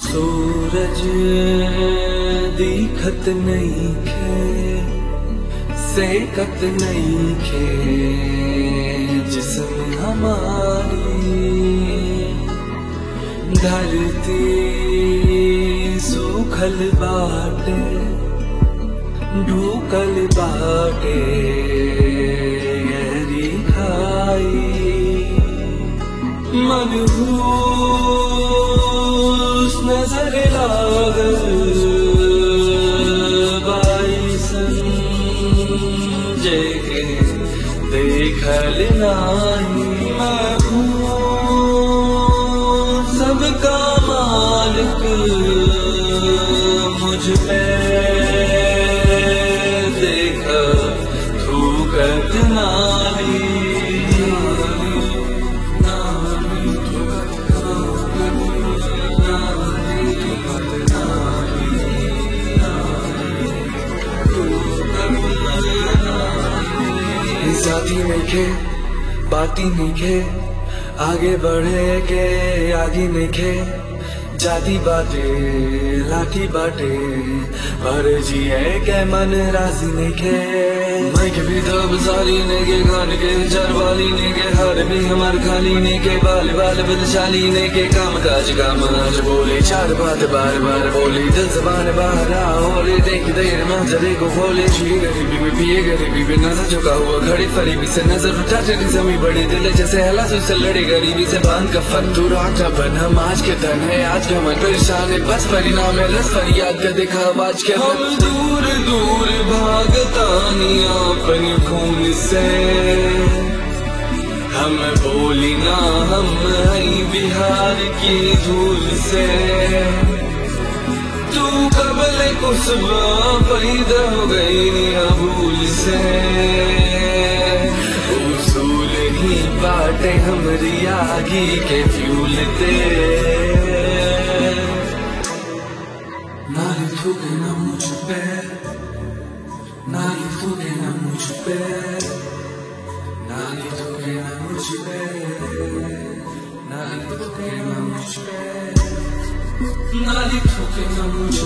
सूरज दिखत नहीं खे सेकत नहीं खे जिसम हमारी धरती सूखल बाटे ढूकल बाटे गहरी खाई मनहूस नजर लागल बाईसन जेके देखल नाही मैं हूँ सबका मालिक मुझ पे देखा थूकत नाली जाती नहीं खे बाती नहीं खे आगे बढ़े के आगे नहीं खे जाती बाटे लाठी बाटे पर जिए के मन राजी नहीं खे मैं के भी दब सारी ने के खान के चरवाली ने के हर भी हमार खाली ने के बाल बाल बदशाली ने के काम काज काम आज बोले चार बात बार बार बोली दिल जबान बाहर होले देख देर मंजरे को खोले जी गरीबी में पिए गरीबी में नजर झुका हुआ घड़ी फरीबी से नजर उठा चली जमी बड़ी दिल जैसे हला से लड़े गरीबी से बांध का फन तू राटा बन हम आज के धन है आज का मन परेशान है बस परिणाम है रस फरियाद का देखा आज के हम दूर दूर भागतानिया अपन खून से हम बोली ना हम हई बिहार की धूल से तू कबल कुसबा पैदा हो गई भूल से उसूल ही बाटे हमरी आगी के फ्यूल ते नाली थूके ना मुझ पे नाली थूके ना मुझ पे नाली थूके ना मुझ पे नाली थूके ना मुझ पे नाली थूके ना मुझ